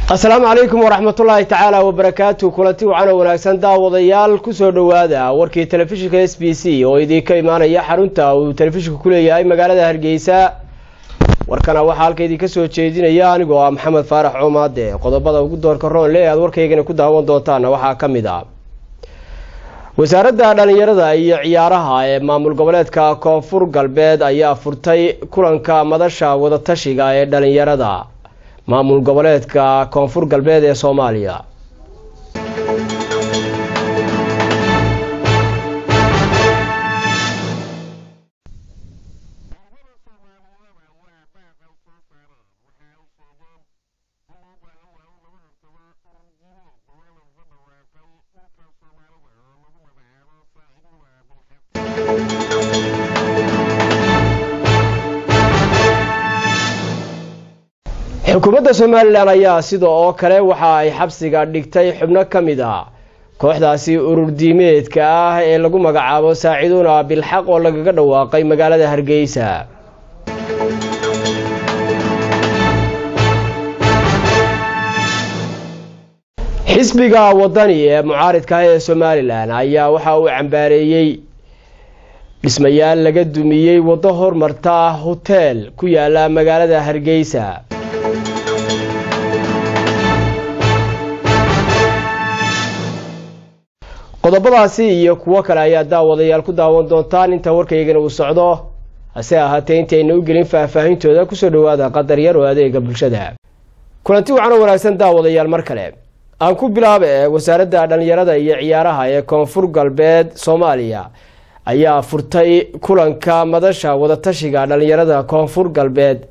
asalaamu calaykum waraxmatullaahi tacaala wabarakaatu kulanti wacan oo wanaagsan daawadayaal kusoo dhowaada warkii telefishinka s b c oo idinka imaanaya xarunta uu telefishinku ku leeyahay magaalada hargeysa warkana waxaa halka idinka soo jeedinaya anigoo ah maxamed faarax coomaade qodobada ugu doorka roonle aad warkaygana ku daawan doontaana waxaa ka mid ah wasaaradda dhallinyarada iyo ciyaaraha ee maamul goboleedka koonfur galbeed ayaa furtay kulanka madasha wadatashiga ee dhallinyarada maamul goboleedka koonfur galbeed ee soomaaliya xukuumadda somalilan ayaa sida oo kale waxa ay xabsiga dhigtay xubno ka mid ah kooxdaasi urur diimeedka ah ee lagu magacaabo saaciduuna bilxaq oo lagaga dhawaaqay magaalada hargeysa xisbiga wadani ee mucaaridka ah ee somalilan ayaa waxa uu cambaareeyey dhismayaal laga dumiyey waddo hormarta hoteel ku yaala magaalada hargeysa qodobadaasi iyo kuwo kale ayaa daawadayaal ku daawan doontaan inta warkaygana uu socdo hase ahaatee intayna u gelin faahfaahintooda kusoo dhowaada qadar yar oo adeega bulshada kulanti wacan oo wanaagsan daawadayaal mar kale aan ku bilaaba ee wasaaradda dhallinyarada iyo ciyaaraha ee koonfur galbeed soomaaliya ayaa furtay kulanka madasha wadatashiga dhallinyarada koonfur galbeed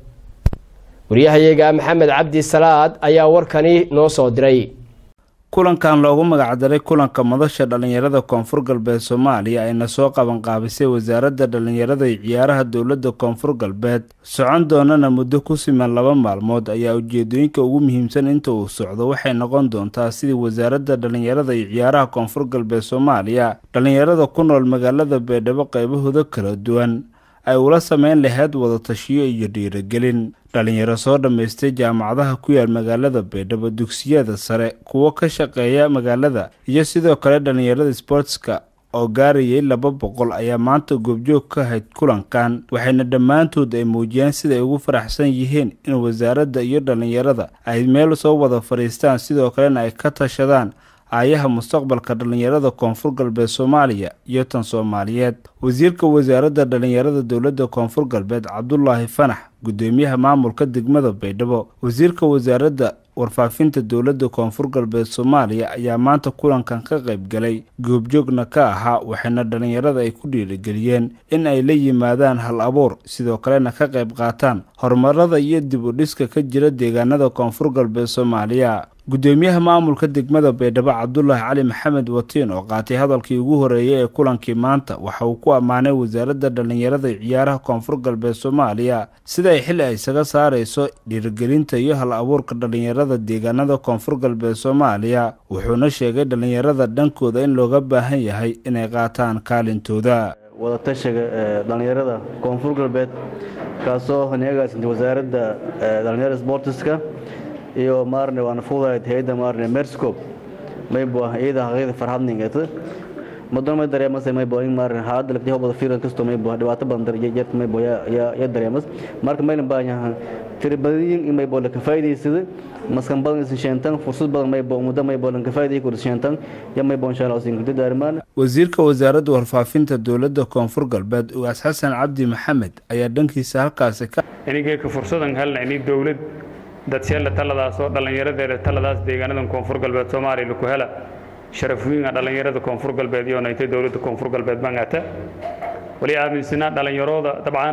waryahayaga maxamed cabdi salaad ayaa warkani noo soo diray kulankan loogu magacdaray kulanka madasha dhallinyarada koonfur galbeed soomaaliya ayna soo qabanqaabisay wasaaradda dhallinyarada iyo ciyaaraha dowladda koonfur galbeed socon doonana muddo ku siman laba maalmood ayaa ujeedooyinka ugu muhiimsan inta uu socdo waxay noqon doontaa sidii wasaaradda dhallinyarada iyo ciyaaraha koonfur galbeed soomaaliya dhallinyarada ku nool magaalada beedhabo qaybahooda kala duwan ay ula sameyn lahayd wadatashiyo iyo dhiirigelin dhalinyaro soo dhammaystay jaamacadaha ku yaal magaalada beedhabo dugsiyada sare kuwo ka shaqeeya magaalada iyo sidoo kale dhallinyarada sbortska oo gaarayay laba boqol ayaa maanta goobjoog ka ahayd kulankan waxayna dhammaantood ay muujiyeen siday ugu faraxsan yihiin in wasaaradda iyo dhallinyarada ay meel soo wada fadhiistaan sidoo kalena ay ka tashadaan aayaha mustaqbalka dhallinyarada koonfur galbeed soomaaliya iyo tan soomaaliyeed wasiirka wasaaradda dhallinyarada dowladda koonfur galbeed cabdulaahi fanax gudoomiyaha maamulka degmada baydhabo wasiirka wasaaradda warfaafinta dowladda koonfur galbeed soomaaliya ayaa maanta kulankan ka qayb galay goobjoogna ka ahaa waxayna dhallinyarada ay ku dhiirigeliyeen in ay la yimaadaan hal abuur sidoo kalena ka qayb qaataan horumarada iyo dib u dhiska ka jira deegaanada koonfur galbeed soomaaliya gudoomiyaha maamulka degmada baydhabo cabdulaahi cali maxamed watiin oo qaatay hadalkii ugu horeeyay ee kulankii maanta waxa uu ku ammaanay wasaaradda dhallinyarada iyo ciyaaraha koonfur galbeed soomaaliya sida ay xili ay isaga saarayso dhiirigelinta iyo hal abuurka dhallinyarada deegaanada koonfur galbeed soomaaliya wuxuuna sheegay dhallinyarada dhankooda in looga baahan yahay inay qaataan kaalintooda wadatashiga dhallinyarada koonfur galbeed kaasoo neegaasintay wasaaradda dhallinyarada sbortiska iyo maarne waana fudayd hay'adda maarne merscope maybo iyada haqyada farhadningata madon may dareemas maybo in maarne haada lagti hobada firan kasto maybo dhibaato badan darjeerta maybo ya ya dareemas marka maylan baahan tiribadiyin in maybo la kafaa'idaysada maskan badan isin sheentan fursad badan maybo muddo maybo lan kafaa'iday ku sheentan ya maybo insha Allah isin gudda darmaan wasiirka wasaaradda warfaafinta dowladda koonfur galbeed ugaas xasan cabdi maxamed ayaa dhankiisa halkaasi ka inigeyka fursadan helna ini dowlad dadseella taladaas oo dhallinyaradeeda taladaas deegaanadan koonfur galbeed soomaaliya laku hela sharaf wiinga dhallinyarada koonfur galbeed iyo naytay dowladda koonfur galbeed bangata wali aaminsanaa dhallinyarooda dabcan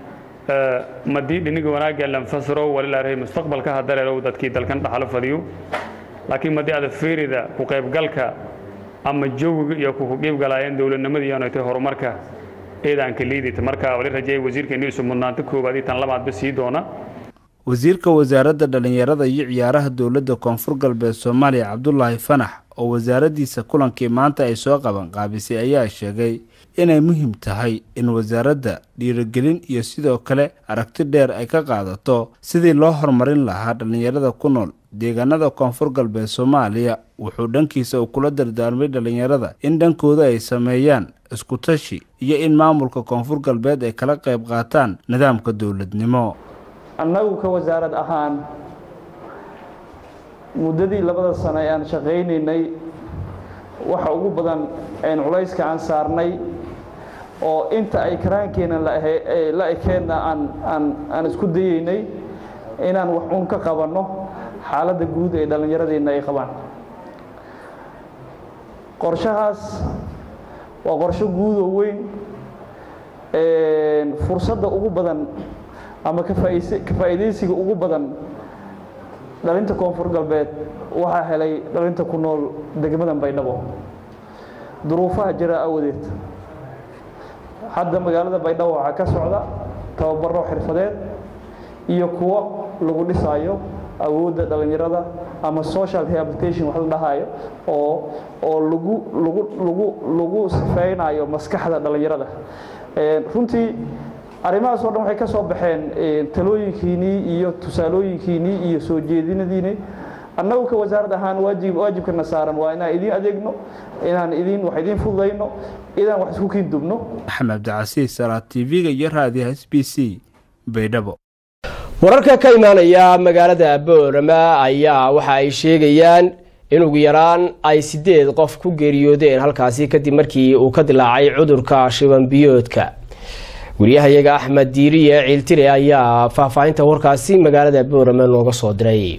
madii dhiniga wanaagga lanfasiro walilaarahay mustaqbalka hadareerow dadkii dalkan dhaxalo fadiyo laakiin madii ada fiirida ku qaybgalka ama jawiga iyo ku qiibgalaayeen dowladnimada iyo naytay horumarka eedaanka liidita marka wali rajeeyay wasiirka inuu isu mudnaanta koowaad iyo tan labaadba sii doona wasiirka wasaaradda dhallinyarada iyo ciyaaraha dowladda koonfur galbeed soomaaliya cabdulaahi fanax oo wasaaraddiisa kulankii maanta ay soo qabanqaabisay ayaa sheegay inay muhiim tahay in wasaaradda dhiirigelin iyo sidoo kale aragti dheer ay ka qaadato sidii loo horumarin lahaa dhallinyarada ku nool deegaanada koonfur galbeed soomaaliya wuxuu dhankiisa uu kula dardaarmay dhalinyarada in dhankooda ay sameeyaan isku tashi iyo in maamulka koonfur galbeed ay kala qayb qaataan nidaamka dowladnimo annagu ka wasaarad ahaan muddadii labada sano ee aan shaqaynaynay waxa ugu badan een culayska aan saarnay oo inta ay karaankeenna la ekeenna aan aan aan isku dayeynay inaan wax uun ka qabanno xaaladda guud ee dhallinyaradeenna ay qabaan qorshahaas waa qorsho guud oo weyn fursadda ugu badan ama ka faa'iidaysiga ugu badan dhalinta koonfur galbeed waxaa helay dhalinta ku nool degmadan baydhabo duruufaha jira awadeed hadda magaalada baydhabo waxaa ka socda tababaro xirfadeed iyo kuwo lagu dhisaayo awoodda dhallinyarada ama social rehabilitation wax la dhahayo oo oo lagu lagu lagu lagu sifeynayo maskaxda dhallinyarada runtii arrimahaas oo dhan waxay ka soo baxeen talooyinkiinnii iyo tusaalooyinkiinnii iyo soo jeedinadiinii annagu ka wasaarad ahaan waajib waajibkana saaran waa inaan idiin adeegno inaan idiin wax idiin fududayno inaan wax isku kiindubno axmed cabdicasiis salaad tv-ga iyo raadiyaha s b c baydhabo wararka ka imaanaya magaalada boorama ayaa waxa ay sheegayaan in ugu yaraan ay sideed qof ku geeriyoodeen halkaasi kadib markii uu ka dilaacay cudurka shiban biyoodka wariyahayaga axmed diiriye ciiltire ayaa faahfaahinta warkaasi magaalada boorama nooga soo diray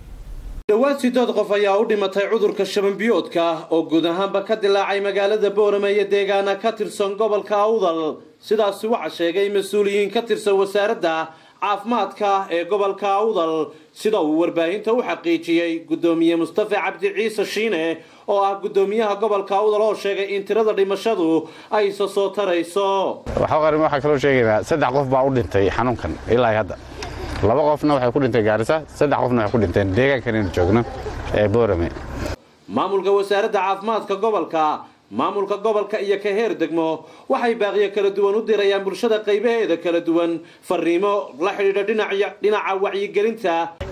dhowaad sideed qof ayaa u dhimatay cudurka shabanbiyoodka oo guud ahaanba ka dilaacay magaalada boorama iyo deegaana ka tirsan gobolka awdal sidaasi waxaa sheegay mas-uuliyiin ka tirsan wasaaradda caafimaadka ee gobolka awdal sida uu warbaahinta u xaqiijiyey guddoomiye mustafa cabdi ciise shiine oo ah guddoomiyaha gobolka awdal oo sheegay in tirada dhimashadu ay isa soo tarayso waxaqarin waxaa kaloo sheegaynaa saddex qof baa u dhintay xanuunkan ilaa hadda laba qofna waxay ku dhintay gaarisa saddex qofna waxay ku dhinteen deegaankan inaynu joogno ee boorame maamulka wasaaradda caafimaadka gobolka maamulka gobolka iyo ka heer degmo waxay baaqiyo kala duwan u dirayaan bulshada qaybaheeda kala duwan fariimo la xidhiidha dhinaca wacyigelinta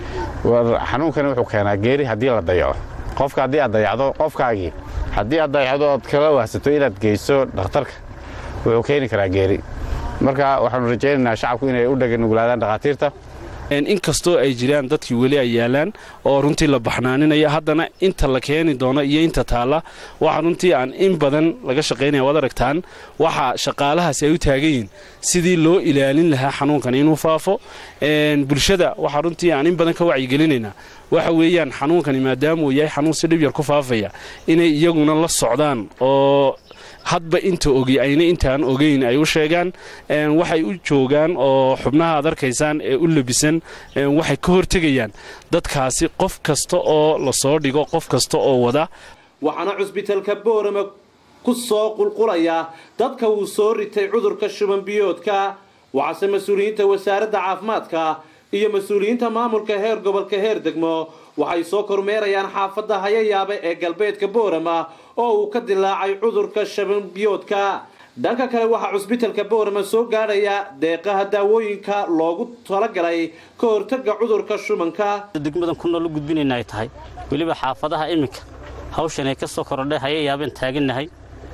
xanuunkani wuxuu keenaa geeri haddii la dayaco qofka haddii aad dayacdo qofkaagii haddii aad dayacdo ood kala wahsato inaad geyso dhakhtarka wuxuu keeni karaa geeri marka waxaanu rajaynaynaa shacabku inay u dhaganuglaadaan dhakhaatiirta inkastoo ay jiraan dadkii weli ay yaalaan oo runtii la baxnaaninaya haddana inta la keeni doono iyo inta taalla waxa runtii aan in badan laga shaqaynaya waad aragtaan waxa shaqaalahaasi ay u taagan yihiin sidii loo ilaalin lahaa xanuunkan inuu faafo bulshada waxaa runtii aan in badan ka wacyigelinaynaa waxa weeyaan xanuunkani maadaama uu yahay xanuun si dhib yar ku faafaya inay iyaguna la socdaan oo hadba inta ogi ayna intaan ogeyn ay u sheegaan waxay u joogaan oo xubnaha ad arkaysaan ee u labisan waxay ka hortegayaan dadkaasi qof kasta oo lasoo dhigo qof kasta oo wada waxaana cusbitalka boorama ku soo qulqulaya dadka uu soo ritay cudurka shubanbiyoodka waxaase mas-uuliyiinta wasaaradda caafimaadka iyo mas-uuliyiinta maamulka heer gobolka heer degmo waxay soo kormeerayaan xaafadda hayayaabe ee galbeedka boorama oo uu ka dilaacay cudurka shabanbiyoodka dhanka kale waxaa cusbitalka boorama soo gaadhaya deeqaha daawooyinka loogu talagalay ka hortaga cudurka shubanka degmadan ku nool u gudbinayna ay tahay weliba xaafadaha iminka hawshan ay ka soo korodhay hayayaabeen taagannahay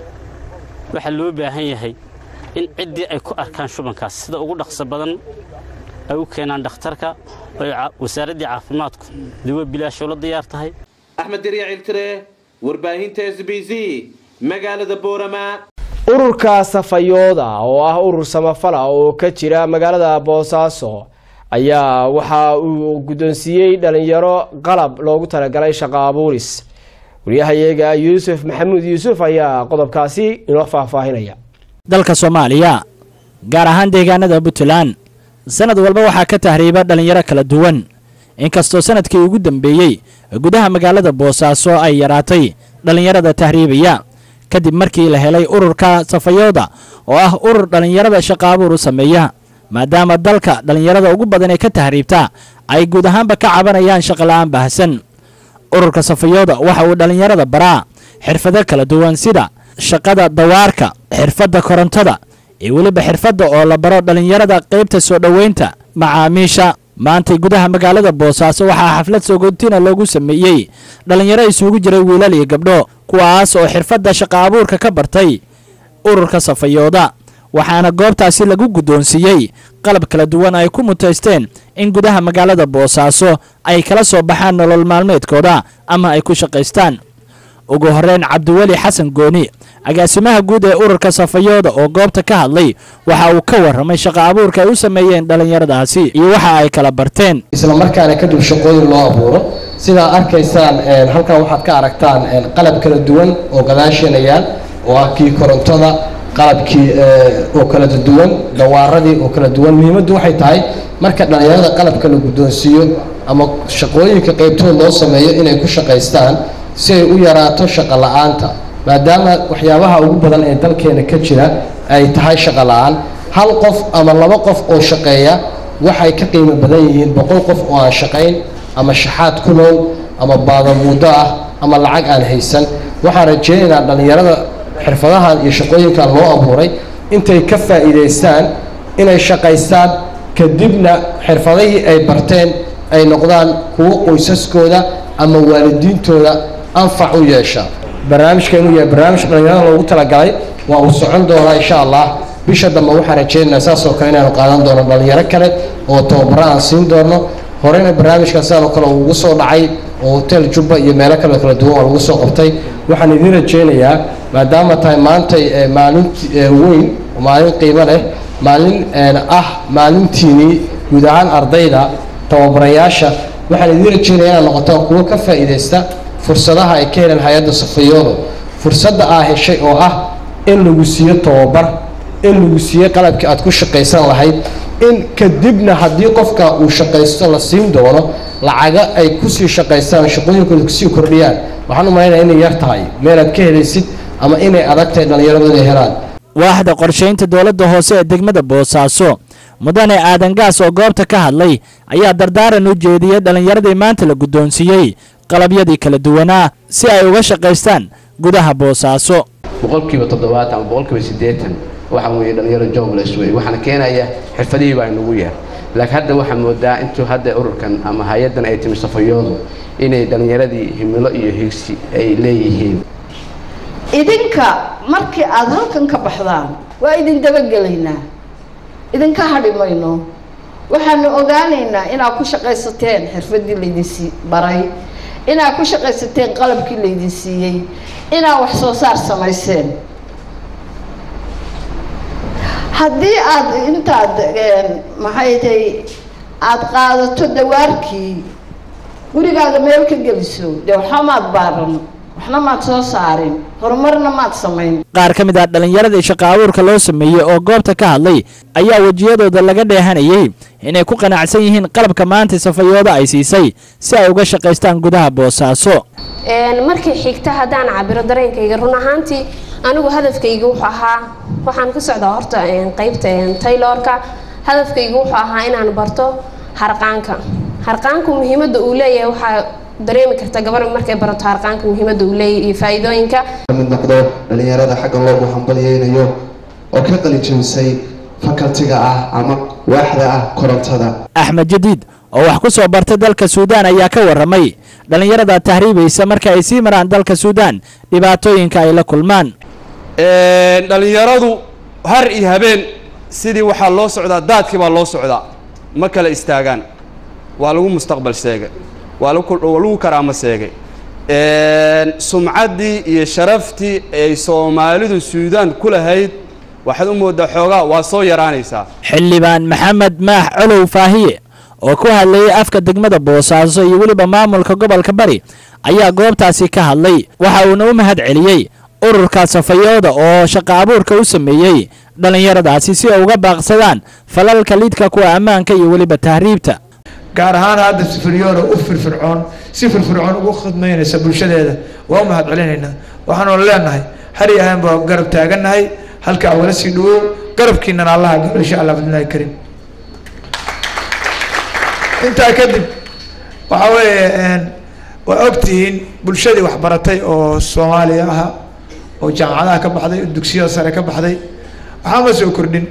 waxaa loo baahan yahay in ciddii ay ku arkaan shubankaas sida ugu dhaqso badan ay u keenaan dhakhtarka oy wasaaraddii caafimaadku dawa bilaasho la diyaar tahay axmed derya ciltire warbaahinta s b c magaalada boorama ururka safayooda oo ah urur samafala oo ka jira magaalada boosaaso ayaa waxa uu guddoonsiiyey dhalinyaro qalab loogu talagalay shaqo abuuris waryahayaga yuusuf maxamuud yuusuf ayaa qodobkaasi inoo faahfaahinaya dalka soomaaliya gaar ahaan deegaanada puntland sanad walba waxaa ka tahriiba dhallinyaro kala duwan inkastoo sanadkii ugu dambeeyey gudaha magaalada boosaaso ay yaraatay dhallinyarada tahriibaya kadib markii la helay ururka safayooda oo ah urur dhallinyarada shaqaabuur u sameeya maadaama dalka dhallinyarada ugu badan ee ka tahriibta ay guud ahaanba ka cabanayaan shaqola'aan baahsan ururka safayooda waxa uu dhallinyarada baraa xirfado kala duwan sida shaqada dawaarka xirfadda korontada iyo weliba xirfadda oo la baro dhallinyarada qaybta soo dhoweynta macaamiisha maantay gudaha magaalada boosaaso waxaa xaflad sogoontina loogu sameeyey dhallinyaro isugu jiray wiilal iyo gabdho kuwaas oo xirfadda shaqa abuurka ka bartay ururka safayooda waxaana goobtaasi lagu guddoonsiiyey qalab kala duwan ay ku mutaysteen in gudaha magaalada boosaaso ay kala soo baxaan nolol maalmeedkooda ama ay ku shaqaystaan ugu horreyn cabdiweli xasan gooni agaasimaha guud ee ururka safayooda oo goobta ka hadlay waxa uu ka warramay shaqa abuurka ay u sameeyeen dhallinyaradaasi iyo waxa ay kala barteen isla markaana kadib shaqooyin loo abuuro sidaa arkaysaan halkan waxaad ka aragtaan qalab kala duwan oo gadaasheena yaal oo ah kii korontada qalabkii oo kala duwan dawaaradii oo kala duwan muhiimaddu waxay tahay marka dhallinyarada qalabka la guddoonsiiyo ama shaqooyinka qaybtood loo sameeyo inay ku shaqaystaan si ay u yaraato shaqo la-aanta maadaama waxyaabaha ugu badan ee dalkeena ka jira ay tahay shaqo la-aan hal qof ama laba qof oo shaqeeya waxay ka qiimo badan yihiin boqol qof oo aan shaqayn ama shaxaad ku nool ama baadamuuddo ah ama lacag aan haysan waxaan rajeynaynaa dhallinyarada xirfadahan iyo shaqooyinkan loo abuuray intay ka faa'iidaystaan inay shaqaystaan kadibna xirfadihii ay barteen ay noqdaan kuwo qoysaskooda ama waalidiintooda anfac u yeesha barnaamijkeenu yahay barnaamij dhallinyarada loogu talagalay waa uu socon doonaa insha allah bisha dambe waxaan rajeynaynaa saas oo kale inaanu qaadan doono dhallinyaro kale oo tababaro aan siin doono horeyna barnaamijkan sidaan oo kale uu ugu soo dhacay oo hotel jubba iyo meelo kale kala duwan oo lagu soo qabtay waxaan idiin rajeynayaa maadaama tahay maantay maalin weyn maalin qiimo leh maalin ah maalintiinii guud ahaan ardayda tababarayaasha waxaan idiin rajeynaya inaad noqotaan kuwo ka faa'iidaysta fursadaha ay ka heleen hay-adda safayoodo fursadda aa heshay oo ah in lagu siiyo tababar in lagu siiyo qalabkii aad ku shaqaysan lahayd in kadibna haddii qofka uu shaqaysto la siin doono lacaga ay kusii shaqaystaan shaqooyinkooda kusii kordhiyaan waxaan u malaynaya inay yar tahay meelaad ka helaysid ama inay adag tahay dhallinyaradu inay helaan waaxda qorshaynta dowladda hoose ee degmada boosaaso mudane aadan gaas oo goobta ka hadlay ayaa dardaaran u jeediyey dhallinyaradii maanta la guddoonsiiyey qalabyadii kala duwanaa si ay uga shaqaystaan gudaha boosaaso boqolkiiba toddobaatan ama boqolkiiba siddeetan waxaa weeye dhallinyaro jobless wey waxaana keenaya xirfadihii baa inagu yar laakiin hadda waxaa moodaa intuu hadda ururkan ama hay-addan ay timi safayoodu inay dhallinyaradii himilo iyo higsi ay leeyihiin idinka markii aada halkan ka baxdaan waa idin dabagelaynaa idinka hadhi mayno waxaanu ogaanaynaa inaad ku shaqaysateen xirfadii laydinsi baray inaad ku shaqaysateen qalabkii laydin siiyey inaad wax soo saar samayseen haddii aada intaad maxay tahay aada qaadato dawaarkii gurigaaga meel ka geliso dee waxba maad baaran waxna maad soo saarin horumarna maad samayn qaar ka mid ah dhallinyaradii shaqa abuurka loo sameeyey oo goobta ka hadlay ayaa wejiyadooda laga dheehanayey inay ku qanacsan yihiin qalabka maanta safayooda ay siisay si ay uga shaqaystaan gudaha boosaaso markii xigta haddaan cabiro dareenkayga run ahaantii anigu hadafkayga wuxuu ahaa waxaan ka socdaa horta qeybta taylorka hadafkayga wuxuu ahaa inaan barto harqaanka harqaanku muhiimadda uu leeyahay waxaa dareemi karta gabar markay barato harqaanka muhiimadda uu leeyahay iyo faa'iidooyinka mid noqdo dhallinyarada xagga loogu hambalyeynayo oo ka qalijabisay fakaltiga ah ama waaxda ah korontada axmed jadiid oo wax ku soo bartay dalka suudaan ayaa ka warramay dhallinyarada tahriibaysa marka ay sii maraan dalka suudaan dhibaatooyinka ay la kulmaan dhallinyaradu har iyo habeen sidii waxaa loo socdaa daadkii baa loo socdaa ma kala istaagaan waa lagu mustaqbal sheegay waa lagu karaamo sheegay sumcaddii iyo sharaftii ay soomaalidu suudaan ku lahayd waxaad u moodaa xoogaa waa soo yaraanaysaa xildhibaan maxamed maax colow faahiye oo ku hadlayay afka degmada boosaaso iyo weliba maamulka gobolka bari ayaa goobtaasi ka hadlay waxa uuna u mahad celiyey ururka safayooda oo shaqa abuurka u sameeyey dhallinyaradaasi si ay uga baaqsadaan falalka lidka kuwa ammaanka iyo weliba tahriibta gaar ahaan hadda sifiryoora u firfircoon si firfircoon ugu khidmaynaysa bulshadeeda waa u mahad celinaynaa waxaanu leenahay har iyo habeen baa garab taagannahay halka awala sii dhawow garabkiinana allaha galo insha allah bidnillaahi kariim intaa kadib waxaa weeye waa ogtihiin bulshadii waxbaratay oo soomaaliya aha oo jaamacadaha ka baxday oo dugsiyada sare ka baxday waxaa ma soo kordhin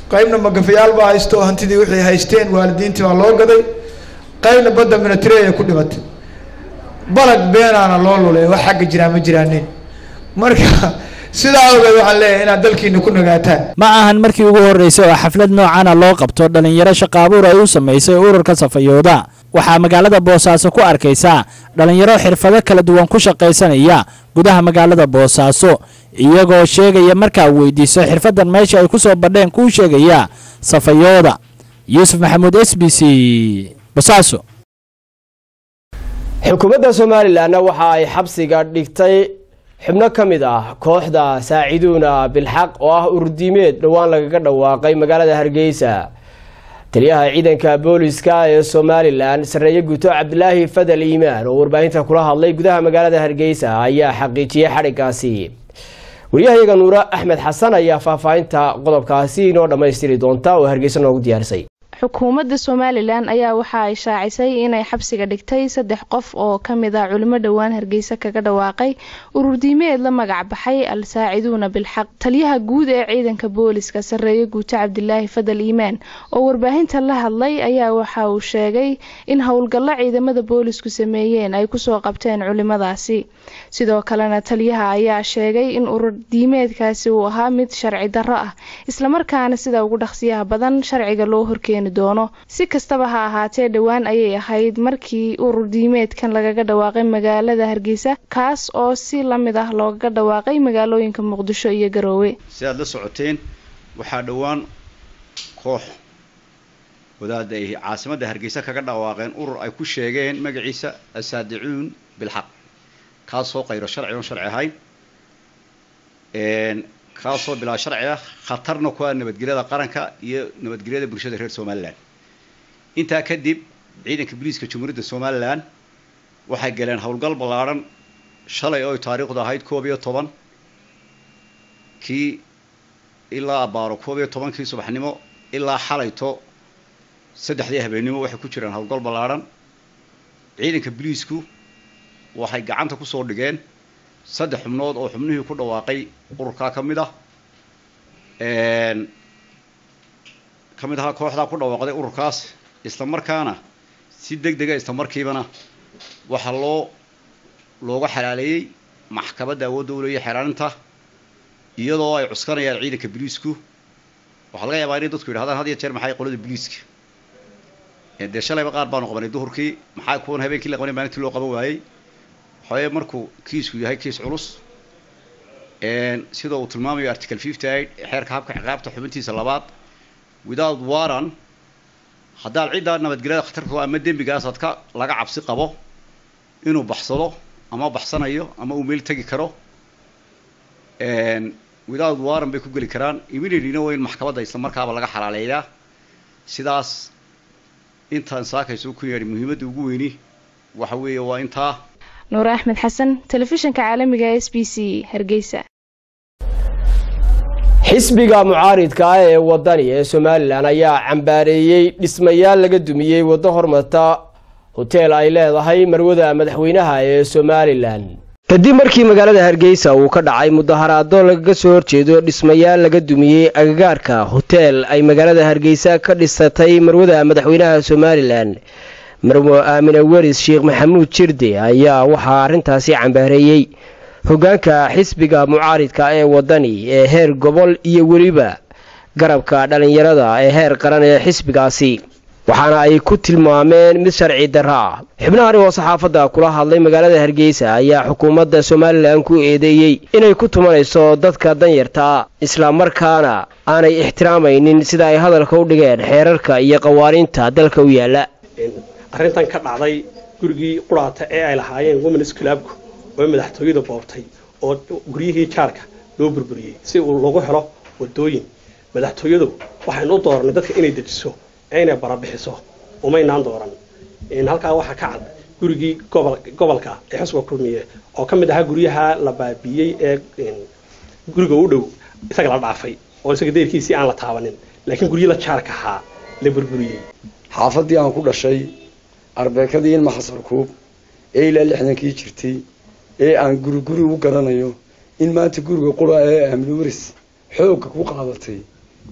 qaybna magafayaal baa haysto oo hantidii wixii haysteen waalidiintii baa loo gaday qaybna badda minatireya ku dhimatay balag beenaana loo lulay wax xagga jiraa ma jiraanin marka sidaa ogeed waxaan leeyahay inaad dalkiina ku nagaataan ma ahan markii ugu horreysay oo xaflad noocana loo qabto dhallinyaro shaqaabuur ay u samaysay ururka safayooda waxaa magaalada boosaaso ku arkaysaa dhallinyaro xirfado kala duwan ku shaqaysanaya gudaha magaalada boosaaso iyagoo sheegaya markaa weydiiso xirfaddan meesha ay ku soo badheen kuu sheegaya safayooda yuusuf maxamuud s b c bosaaso xukuumadda somalilanna waxa ay xabsiga dhigtay xubno ka mid ah kooxda saaciduuna bilxaq oo ah ururdiimeed dhowaan lagaga dhawaaqay magaalada hargeysa taliyaha ciidanka booliska ee somalilan sareeye guto cabdilaahi fadal iimaan oo warbaahinta kula hadlay gudaha magaalada hargeysa ayaa xaqiijiyey xadhigaasi wariyahayaga nuure axmed xasan ayaa faahfaahinta qodobkaasi inoo dhammaystiri doonta oo hargeysa noogu diyaarisay xukuumadda somalilan ayaa waxa ay shaacisay inay xabsiga dhigtay saddex qof oo ka mid ah culimo dhowaan hargeysa kaga dhawaaqay ururdiimeed la magac baxay al saaciduuna bilxaq taliyaha guud ee ciidanka booliska sareeye guuto cabdilaahi fadal iimaan oo warbaahinta la hadlay ayaa waxa uu sheegay in howlgallo ciidamada boolisku sameeyeen ay kusoo qabteen culimadaasi sidoo kalena taliyaha ayaa sheegay in ururdiimeedkaasi uu ahaa mid sharci darro ah islamarkaana sida ugu dhaqsiyaha badan sharciga loo horkeeni doono si kastaba ha ahaatee dhowaan ayay ahayd markii urur diimeedkan lagaga dhawaaqay magaalada hargeysa kaas oo si la mid ah loogaga dhawaaqay magaalooyinka muqdisho iyo garoowe si aad la socoteen waxaa dhowaan koox wadaada ay caasimadda hargeysa kaga dhawaaqeen urur ay ku sheegeen magaciisa asaadicuun bilxaq kaasoo qayro sharci oon sharci ahayn kaasoo bilaa sharci ah khatarna ku ah nabadgelyada qaranka iyo nabadgelyada bulshada reer somalilan intaa kadib ciidanka booliiska jamhuuriyadda somalilan waxay galeen howlgal ballaadhan shalay oo ay taariikhdu ahayd koob iyo toban kii ilaa abaaro koob iyo tobankii subaxnimo ilaa xalayto saddexdii habeennimo waxay ku jiraan howlgal ballaadhan ciidanka booliisku waxay gacanta kusoo dhigeen saddex xubnood oo xubnihii ku dhawaaqay ururkaa ka mid ah ka mid ahaa kooxdaa ku dhawaaqday ururkaas isla markaana si deg dega isla markiibana waxaa loo looga xalaaleeyey maxkamadda awoodda u leeya xelaalinta iyadoo ay cuskanayaan ciidanka boliisku waxaa laga yaabaa inay dadku yidhahdaan had iyo jeer maxay qolada boliiska dee shalayba qaar baanu qabanay duhurkii maxaa kuwan habeenkii la qabanay maalintii loo qaban waayey waxaweye markuu kiisku yahay kiis culus sida uu tilmaamayo article fifty eight xeerka habka ciqaabta xubintiisa labaad without warran haddaad ciddaa nabadgelyada khatarku ama dembigaasaad ka laga cabsi qabo inuu baxsado ama baxsanayo ama uu meel tegi karo without warran bay ku geli karaan immediatelyna waa in maxkamadda isla markaaba laga xalaaleeyaa sidaas intaan saakayso ku yeedhi muhiimadda ugu weyni waxa weeye waa intaa nuure axmed xasan telefishinka caalamiga s b c hargeysa xisbiga mucaaridka ah ee wadani ee somalilan ayaa cambaareeyey dhismayaal laga dumiyey waddo hormarta hoteel ay leedahay marwada madaxweynaha ee somalilan kadib markii magaalada hargeysa uu ka dhacay mudaharaado lagaga soo horjeedo dhismayaal laga dumiyey agagaarka hoteel ay magaalada hargeysa ka dhisatay marwada madaxweynaha somalilan marwo aamine weris sheekh maxamuud jirde ayaa waxaa arrintaasi cambaareeyey hoggaanka xisbiga mucaaridka ee wadani ee heer gobol iyo weliba garabka dhallinyarada ee heer qaran ee xisbigaasi waxaana ay ku tilmaameen mid sharci darro ah xubnahani oo saxaafadda kula hadlay magaalada hargeysa ayaa xukuumadda somalilan ku eedeeyey inay ku tumanayso dadka danyarta islamarkaana aanay ixtiraamaynin sida ay hadalka u dhigeen xeerarka iyo qawaaniinta dalka u yaalla arrintan ka dhacday gurigii quraata ee ay lahaayeen womens clubku oo madaxtooyada boobtay oo guryihii jaarka loo burburiyey si uu lagu helo wadooyin madaxtooyadu waxaynu u dooranay dadka inay dejiso ee inay barabixiso umaynaan dooran halkaa waxaa ka cad gurigii gobolka ee xusba kulmiye oo ka mid ahaa guryaha la baabiiyey ee guriga u dhow isaga la dhaafay oo isaga deyrkiisii aan la taabanin laakiin guryi la jaarka ahaa la burburiyey xaafadii aan ku dhashay arbeekadii ilma xasan kuub ee ilaa lixdankii jirtay ee aan guri guri u garanayo in maanta guriga qura ee amni waris xoogga ku qaadatay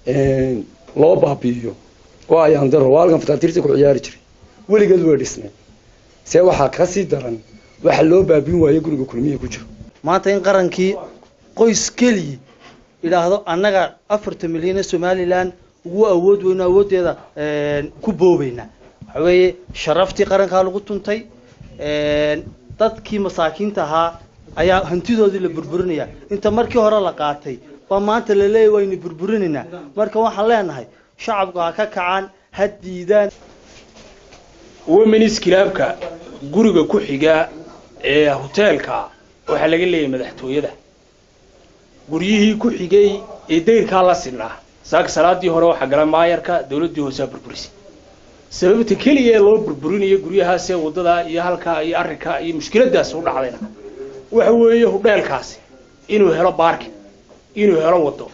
loo baabi'iyo oo ayaan daro waa halkan fataatiirta ku ciyaari jiray weligeed way dhisnay see waxaa ka sii daran waxa loo baabiin waayo guriga kulmiya ku jiro maanta in qarankii qoys keliyi idhaahdo annaga afartan milyan ee somalilan ugu awood weyno awooddeeda ku boobayna waxa weeye sharaftii qarankaa lagu tuntay dadkii masaakiinta ahaa ayaa hantidoodii la burburinaya inta markii hore la qaatay baa maanta la leeyahy waynu burburinaynaa marka waxaan leenahay shacabku ha ka kacaan ha diidaan womenis kilaabka guriga ku xiga ee hoteelka waxaa laga leeyahay madaxtooyada guryihii ku xigay ee dayrkaa la sinaa saaka salaadii hore waxaa gala maayarka dawladdii hoosaa burburisay sababta keliya ee loo burburinayo guryahaasee waddadaa iyo halkaa iyo arrinkaa iyo mushkiladaas u dhacdayna waxa weeye hudheelkaasi inuu helo baarkin inuu helo waddo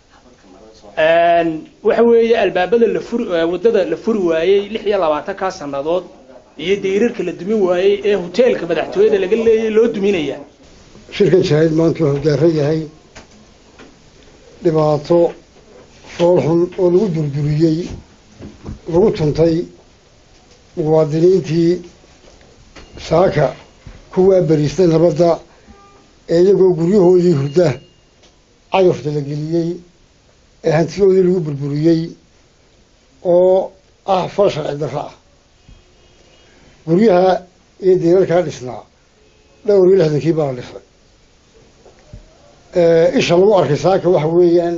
waxa weeye albaabada la furi waddada la furi waayey lix iyo labaatankaa sannadood iyo dayrarka la dumin waayey ee hoteelka madaxtooyada laga leeyay loo duminaya shirkan shahayd maanta wuxuu daaran yahay dhibaato foolxun oo lagu durduriyey lagu tuntay muwaadiniintii saaka kuwaa beriistay nabadda ee iyagoo guryahoodii hurda cagafta la geliyey ee hantidoodii lagu burburiyey oo ah fal sharci darro ah guryaha iyo deerarkaa dhisnaa dhowr iyo lixdankii baa la dhisay isha lagu arkay saaka waxa weeyaan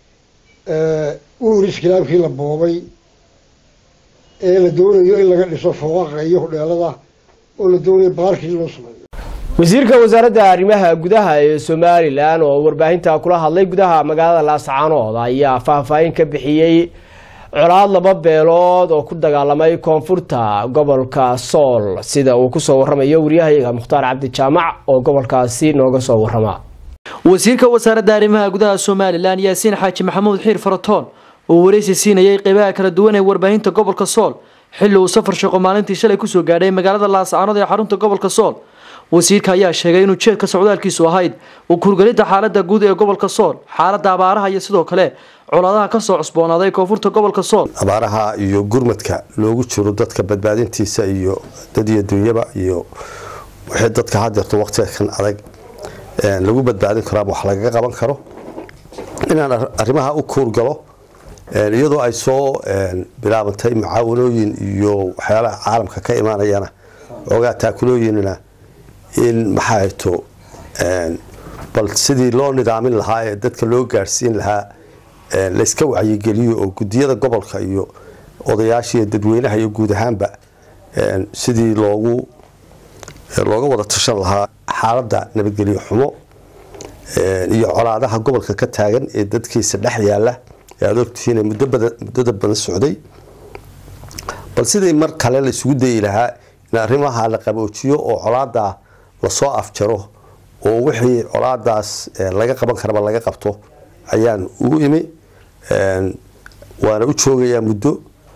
uur iskilaabkii la boobay ee la doonayo in laga dhiso fooqaqa iyo hudheelada oo la doonayo baarkii loo sameeyo wasiirka wasaaradda arrimaha gudaha ee somalilan oo warbaahinta kula hadlay gudaha magaalada laascaanood ayaa faahfaahin ka bixiyey colaad laba beelood oo ku dagaalamay koonfurta gobolka sool sida uu kusoo waramayo waryahayaga mukhtaar cabdi jaamac oo gobolkaasi nooga soo warama wasiirka wasaaradda arrimaha gudaha somalilan yaasiin xaaji maxamuud xiir faratoon oo wareysi siinayay qeybaha kala duwan ee warbaahinta gobolka sool xilli uu safar shaqo maalintii shalay kusoo gaadhay magaalada laascaanood ee xarunta gobolka sool wasiirka ayaa sheegay inuu jeedka socdaalkiisu ahayd uu kurgelidda xaalada guud ee gobolka sool xaalada abaaraha iyo sidoo kale colaadaha kasoo cusboonaaday koonfurta gobolka sool abaaraha iyo gurmadka loogu jiro dadka badbaadintiisa iyo dad iyo dunyaba iyo wixii dadka hadeerto waqtiga kan adag lagu badbaadin karo ama wax lagaga qaban karo inaan arrimaha u kuurgalo iyadoo ay soo bilaabantay mucaawanooyin iyo waxyaalaha caalamka ka imaanayana oogaa taakulooyinna in maxaa to bal sidii loo nidaamin lahaa ee dadka loo gaadhsiin lahaa layska wacyigeliyo oo gudiyada gobolka iyo odayaasha iyo dadweynaha iyo guud ahaanba sidii loogu looga wada tashan lahaa xaaladda nabadgelyo xumo iyo colaadaha gobolka ka taagan ee dadkiisa dhex yaala ee aad ogtihiin muddada badan socday bal sidii mar kale la isugu dayi lahaa in arrimaha la qaboojiyo oo colaada lasoo afjaro oo wixii colaadaas laga qaban karaba laga qabto ayaan ugu imi waana u joogayaa muddo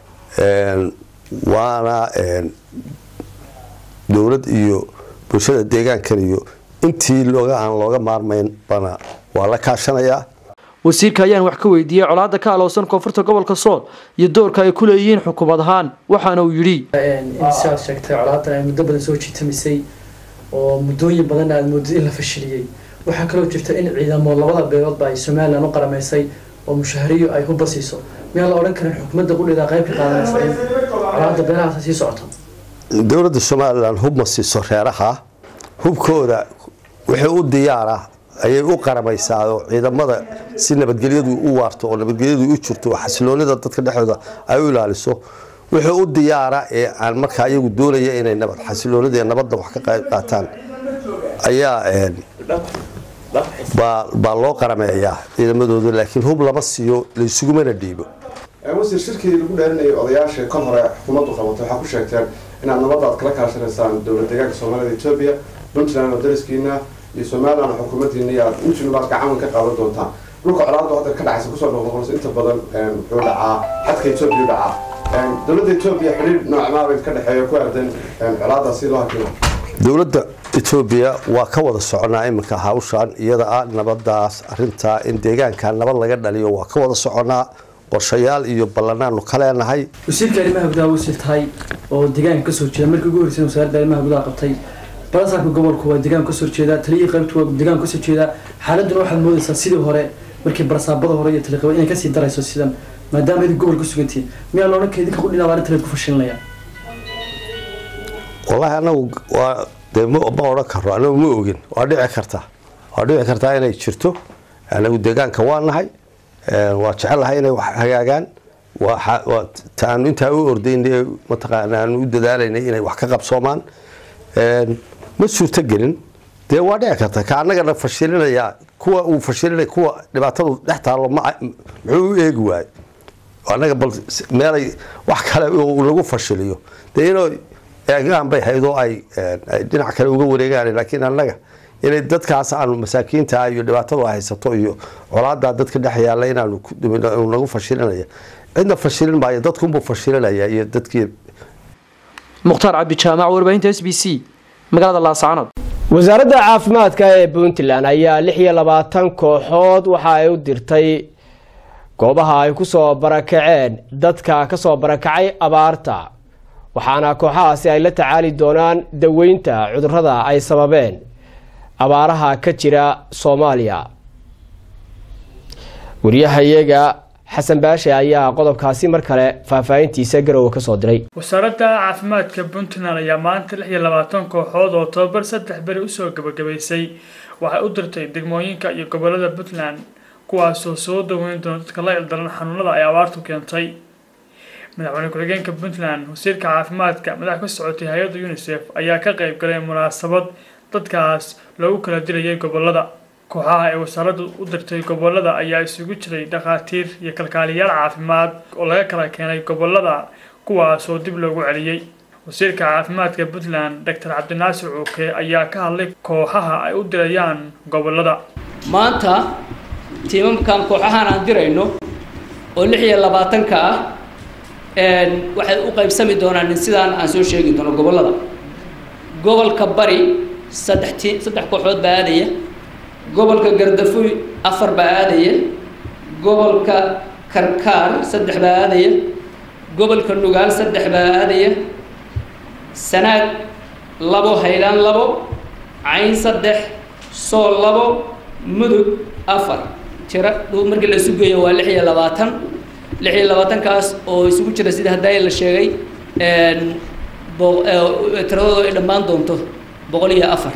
waana dowlad iyo bulshada deegaankan iyo intii looga aan looga maarmayn bana waa la kaashanayaa wasiirka ayaan wax ka weydiiyey colaada ka alowsan koonfurta gobolka sool iyo doorka ay ku leeyihiin xukuumad ahaan waxaana uu yidhi siaad sheegtay colaadan ay muddo badan soo jiitamisay oo muddooyin badan aad moodid in la fashiliyey waxaa kaloo jirta in ciidamo labada beeloodba ay somalilan u qaramaysay oo mushahariyo ay hubba siiso miyaan la odhan karin xukuumadda qudheeda qayb ka qaadanaysa in colaada beelahaas sii socoto dowladda somalilan hub ma siiso reeraha hubkooda wixii u diyaara ayay u qaramaysaa oo ciidamada si nabadgelyadu u waarto oo nabadgelyadu u jirto oo xasiloonida dadka dhexdooda ay u ilaaliso wixii u diyaara ee aan markaa iyagu doonaya inay nabad xasiloonida ee nabadda wax ka qayb qaataan ayaa baa loo qarameeyaa ciidamadooda laakiin hub lama siiyo laysugumana dhiibo wasiir shirkii lagu dheerinayay odayaasha kan hore xukuumaddu qabatay waxaa ku sheegteen inaad nabadda aad kala kaashanaysaan dowlad deegaanka soomaalida etoobiya puntland oo dariskiina iyo somaliland oo xukuumaddiina iyo aad intiinuba aad gacan ka qaadan doontaan dhulka colaadda hadda ka dhacaysa kusoo noqnoqonaysa inta badan wuxuu dhacaa xadka etoobiya u dhacaa dowladda etoobiya xidhiir noocmaabay ka dhexeeya ku aadan colaadda si loo hakimo dowladda etoobiya waa ka wada soconaa iminka hawshan iyada ah nabadaas arintaa in deegaanka nabad laga dhaliyo waa ka wada soconaa qorshayaal iyo ballanaanu ka leenahay wasiirka arrimaha gudaha wasiir tahay oo deegaanka kasoo jeeda markii ugu horreysay wasaaradda arrimaha gudaha qabtay balasaarka gobolku waa deegaanka kasoo jeeda taliyihii qaybtu waa deegaanka kasoo jeeda xaaladuna waxaad moodaysaa sidii hore markii barasaabada hore iyo taliqaba inay kasii darayso sidan maadaama idin gobol ka sugantihin miyaa loodhan ka idinka qudhinaa arrinta la ku fashilinaya wallaahi anagu waa dee ma ma odhan karo anagu ma ogin waa dhici kartaa waa dhici kartaa inay jirto anagu deegaanka waa nahay waa jecelahay inay wax hagaagaan waa waa taanu intaa u ordaynay mataqaana aanu u dadaalaynay inay wax ka qabsoomaan ma suurto gelin dee waa dhici karta ka annagana fashilinaya kuwa uu fashilinay kuwa dhibaatadu dhex taallo ma muxuu u eegi waayo annaga bal meelay wax kale uu lagu fashiliyo dee inuu eegaan bay hayd oo ay dhinac kale uga wareegaan laakiin annaga inay dadkaas aanu masaakiinta iyo dhibaatadu haysato iyo colaadaa dadka dhex yaalla inaanu nagu fashilinaya cidna fashilin maayo dadkunbuu fashilinaya iyo dadkii mukhtaar cabdi jaamac warbaahinta s b c magaalada laascaanood wasaaradda caafimaadka ee puntland ayaa lix iyo labaatan kooxood waxa ay u dirtay goobaha ay kusoo barakaceen dadka kasoo barakacay abaarta waxaana kooxahaasi ay la tacaali doonaan daweynta cudurrada ay sababeen abaaraha ka jira soomaaliya wariyahayaga xasan baashe ayaa qodobkaasi mar kale faahfaahintiisa garowe kasoo diray wasaaradda caafimaadka puntland ayaa maanta lix iyo labaatan kooxood oo tobabar saddex beri usoo gabagabaysay waxay u dirtay degmooyinka iyo gobolada puntland kuwaasoo soo daweyn doona dadka la ildaran xanuunada ay abaartu keentay madaxweyne ku-xigeenka puntland wasiirka caafimaadka madax ka socotay hay-adda unisef ayaa ka qayb galay munaasabad dadkaas loogu kala dilayay gobolada kooxaha ay wasaaraddu u dirtay gobolada ayaa isugu jiray dhakhaatiir iyo kalkaaliyaal caafimaad oo laga kala keenay gobolada kuwaasoo dib loogu celiyey wasiirka caafimaadka puntland doctor cabdinaasir cuuke ayaa ka hadlay kooxaha ay u dirayaan gobolada maanta tiimamkan kooxahan aan dirayno oo lix iyo labaatanka ah waxay u qaybsami doonaan sidaan aan soo sheegi doono gobolada gobolka bari saddex ti saddex kooxood baa aadaya gobolka gardafuy afar baa aadaya gobolka karkaar saddex baa aadaya gobolka nugaal saddex baa aadaya sanaag labo haylaan labo cayn saddex sool labo mudug afar tiro markii la isu geeyo waa lix iyo labaatan lix iyo labaatankaas oo isugu jira sida haddaa la sheegay tiradooda ay dhammaan doonto boqol iyo afar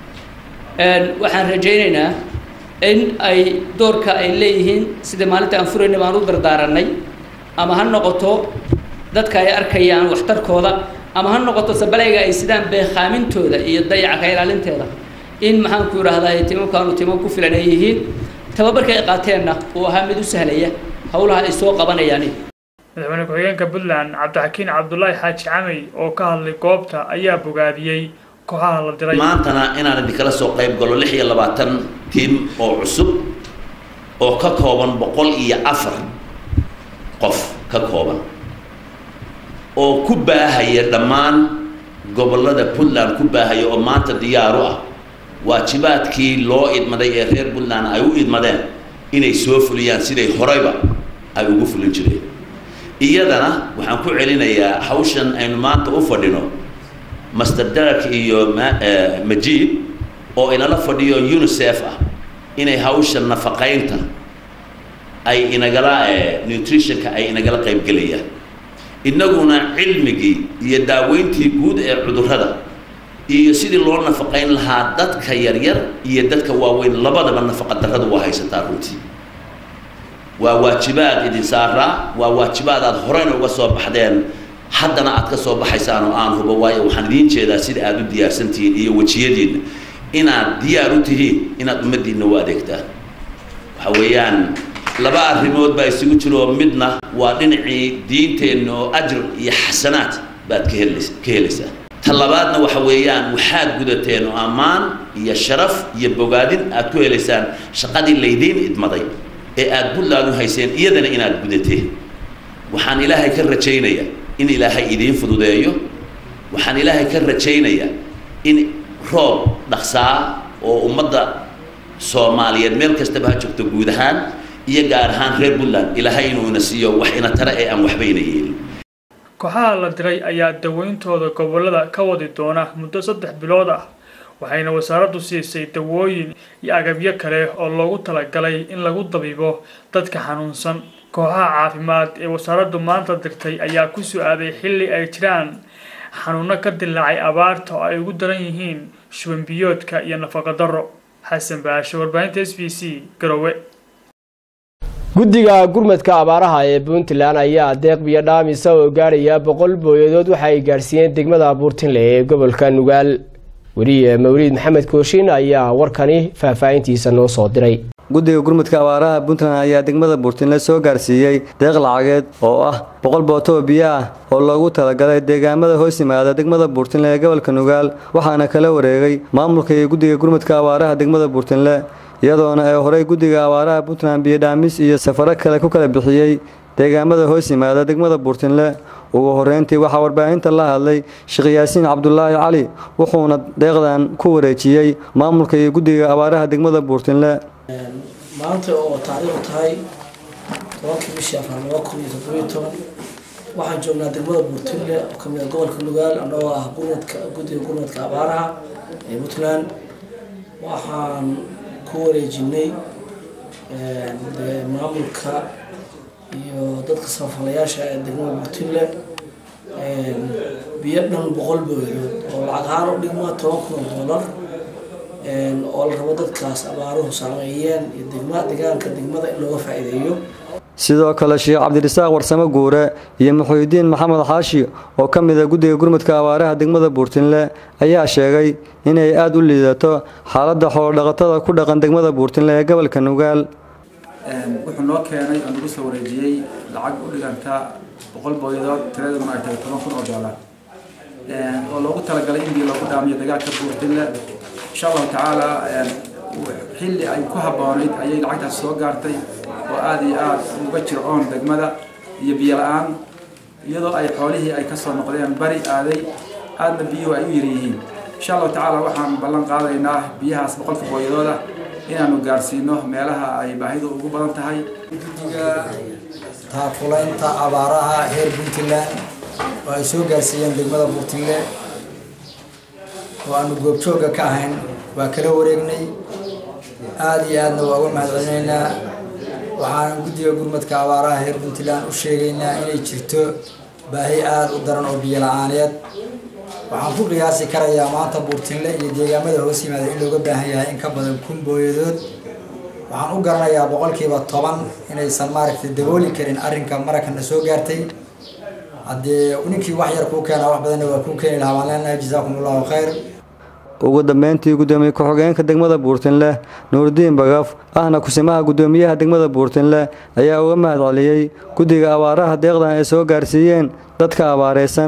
waxaan rajaynaynaa in ay doorka ay leeyihiin sida maalinta aan furayna baan u dardaaranay ama ha noqoto dadka ay arkayaan waxtarkooda ama ha noqoto sabalayga ay sidaan beekhaamintooda iyo dayaca ka ilaalinteeda in maxaan ku idhaahdaa timamkaanu timam ku filan ay yihiin tababarka ay qaateenna uu ahaa mid u sahlaya howlaha ay soo qabanayaan madaxweyne ku-xigeenka puntland cabdixakiin cabdulaahi xaaji camey oo ka hadlay goobta ayaa bogaadiyey kooxaha la diray maantana inaan idinkala soo qayb galo lix iyo labaatan tiim oo cusub oo ka kooban boqol iyo afar qof ka kooban oo ku baahaya dhammaan gobollada puntland ku baahaya oo maanta diyaaru ah waajibaadkii loo idmaday ee reer puntland ay u idmadeen inay soo fuliyaan siday horeyba ay ugu fulin jireen iyadana waxaan ku celinayaa hawshan aynu maanta u fadhino master derek iyo majiid oo inala fadhiyo unisef ah inay hawsha nafaqaynta ay inagala nutritionka ay inagala qaybgelayaan innaguna cilmigii iyo daaweyntii guud ee cudurrada iyo sidii loo nafaqayn lahaa dadka yaryar iyo dadka waaweyn labadaba nafaqa darradu waa haysataa runtii waa waajibaad idin saaraa waa waajibaad aad horeyna uga soo baxdeen haddana aad ka soo baxaysaan oo aan hubo waayo waxaan idiin jeedaa sida aad u diyaarsantihiin iyo wejiyadiinna inaad diyaar u tihiin inaad ummaddiinna u adeegtaan waxa weeyaan laba arrimood baa isugu jiro midna waa dhinacii diinteenna oo ajr iyo xasanaad baad ka helays ka helaysaa ta labaadna waxa weeyaan waxaad gudateen oo ammaan iyo sharaf iyo bogaadin aad ku helaysaan shaqadii laydiin idmaday ee aad puntland u hayseen iyadana inaad gudateen waxaan ilaahay ka rajaynayaa in ilaahay idiin fududeeyo waxaan ilaahay ka rajaynayaa in roob dhaqsaa oo ummadda soomaaliyeed meel kastaba ha joogto guud ahaan iyo gaar ahaan reer puntland ilaahay inuu ina siiyo wax ina tare ee aan waxbayna yeelin kooxaha la diray ayaa daweyntooda gobolada ka wadi doona muddo saddex bilood ah waxayna wasaaraddu siisay dawooyin iyo agabyo kale oo loogu talagalay in lagu dabiibo dadka xanuunsan kooxaha caafimaad ee wasaaraddu maanta dirtay ayaa ku su-aaday xilli ay jiraan xanuuno ka dilaacay abaarta oo ay ugu daran yihiin shubanbiyoodka iyo nafaqadarro xasan baasho warbaahinta s b c garowe guddiga gurmadka abaaraha ee puntland ayaa deeq biyo dhaamisa oo gaaraya boqol booyadood waxa ay gaarsiiyeen degmada buurtinle ee gobolka nugaal weriye mawliid maxamed kooshin ayaa warkani faahfaahintiisa noo soo diray guddiga gurmudka abaaraha puntland ayaa degmada buurtinle soo gaarsiiyey deeq lacageed oo ah boqol booto oo biyo ah oo loogu talagalay deegaamada hoos yimaada degmada buurtinle ee gobolka nugaal waxaana kala wareegay maamulka iyo guddiga gurmudka abaaraha degmada buurtinle iyadoona ee horey guddiga abaaraha puntland biyodhaamis iyo safaro kale ku kala bixiyey deegaamada hoos yimaada degmada buurtinle ugu horeyntii waxaa warbaahinta la hadlay sheekh yaasiin cabdulaahi cali wuxuuna deeqdan ku wareejiyey maamulka iyo guddiga abaaraha degmada buurtinle maanta oo taariikhu tahay tobankii bishii afar laba kun iyo toddobiyo toban waxaan joognaa degmada buurtinle oo kamid ah gobolka nugaal annagoo ah gurmadka guddiga gurmadka abaaraha ee puntland waxaan ku wareejinay maamulka iyo dadka samafalayaasha ee degmada buurtinle biyo dhan boqol booyadood oo lacag ahaan u dhigma toban kun oo doolar oo la rabo dadkaas abaaruhu saameeyeen iyo degma deegaanka degmada in looga faa'iideeyo sidoo kale sheekh cabdirasaaq warsamo guure iyo muxuudiin maxamed xaashi oo ka mid a guddiga gurmudka abaaraha degmada buurtinle ayaa sheegay inay aada u liidato xaaladda xoolodhaqatada ku dhaqan degmada buurtinle ee gobolka nugaal wuxuu noo keenay oo nagu soo wareejiyey lacag u dhiganta boqol booyadood tiraduna ay tahay toban kun oo doolar oo loogu talagalay in biyo loogu dhaamiyo dagaalka buurtinle insha allahu tacaala xilli ay ku habboonayd ayay lacagtaas soo gaartay oo aada iyo aada uga jiro oon degmada iyo biyo la-aan iyadoo ay xoolihii ay kasoo noqdeen bari aaday aadna biyuhu ay u yaryihiin insha allahu tacaala waxaan ballan qaadaynaa biyahaas boqolka booyadood ah inaanu gaarsiino meelaha ay baahidu ugu badan tahay guddiga taakulaynta abaaraha heer puntland oo ay soo gaarsiiyeen degmada buurtinle oo aanu goobjoogga ka ahayn waa kala wareegnay aada iyo aadna waa uga mahadcelinaynaa waxaan guddiga gurmadka abaaraha heer puntland u sheegaynaa inay jirto baahi aada u daran oo biyo la-aaneed waxaan ku qiyaasi karayaa maanta buurtinle iyo deegaamada hoos yimaada in looga baahan yahay in ka badan kun booyadood waxaan u garanayaa boqolkiiba toban inaysan maaragtay dabooli karin arrinka marankana soo gaartay haddee ninkii wax yar kuu keenaa wax badanna waa kuu keeni lahaa waan leenahay jazaakum allahu khayr ugu dambeyntii gudoomiye ku-xigeenka degmada buurtinle nuurdiin bagaf ahna kusimaha gudoomiyaha degmada buurtinle ayaa uga mahad celiyey guddiga abaaraha deeqdan ay soo gaarsiiyeen dadka abaareysan